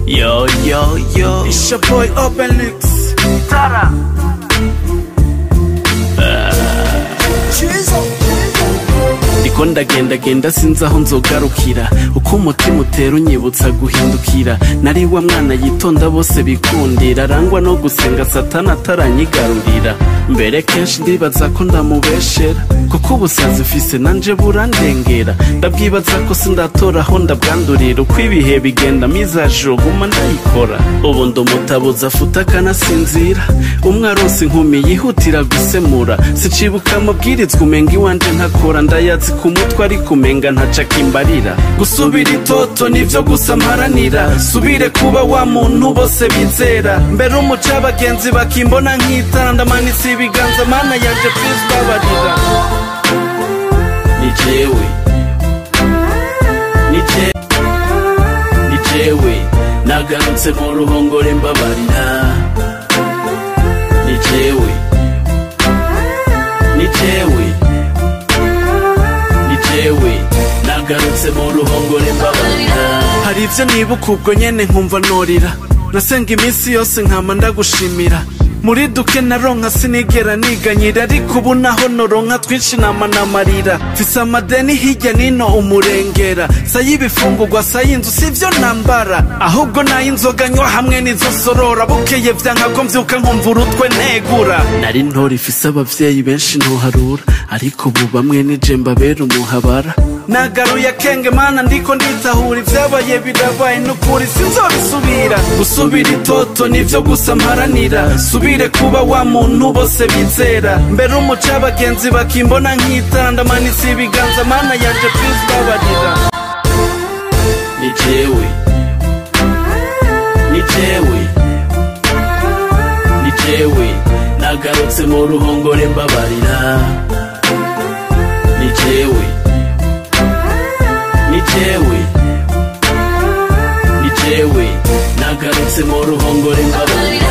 Yo, yo, yo. It's your boy Open Links. Tara. ndiko ndagendagenda sinzi aho nzogarukira uko umutima utera unyibutsa guhindukira nari wa mwana yitonda bose bikundira arangwa no gusenga satana ataranyigarurira mbere kenshi ndibaza ko ndamubeshera kuko ubusazi mfise nanje burandengera ndabwibaza ko sindatora aho ndabwandurira uko ibihe bigenda mizaje guma ndayikora ubu ndumutabuza afuta akanasinzira umwe aronse inkumi yihutira gusemura sicibuka amabwirizwa umenga iwanje ntakora ndayazi ku mutwe ariko umenga ntacaka imbarira gusubira itoto nivyo gusa mparanira subire kuba wa muntu bose bizera mbere umuca abagenzi bakimbona nk'itara ndamanitse ibiganza mana yanje please babarira ni jewe ni je- ni jewe nagarutse mu ruhongore mbabarira ni jewe ni jewe ni jewe nagarutse mu ruhongore mbabarira hari ibyo nibuka ubwo nyene nkumva norira nasenga iminsi yose nkama ndagushimira muri duke naronka sinigera niganyira ariko ubu naho noronka twinshi nama namarira mfise amadeni hirya nino umurengera say'ibifungurwa say'inzu sivyo nambara ahubwo nay'inzoga nywa hamwe n'izo sorora bukeye vyanka ko mvyuka nkumva urutwe negura nari ntora ifise abavyeyi benshi ntuharura ariko ubu bamwe nije mbabera umuhabara nagaruye akenge mana ndiko nditahura ivyabaye birabaye n'ukuri sinzobisubira gusubira itoto nivyo gusa mparanira subire kuba wa muntu bose bizera mbere umuca abagenzi bakimbona nk'itara ndamanitse ibiganza mana yanje please babarira ni jewe ni jewe ni jewe nagarutse mu ruhongore mbabarira ni jewe ni jewe ni jewe nagarutse mu ruhongore mbabarira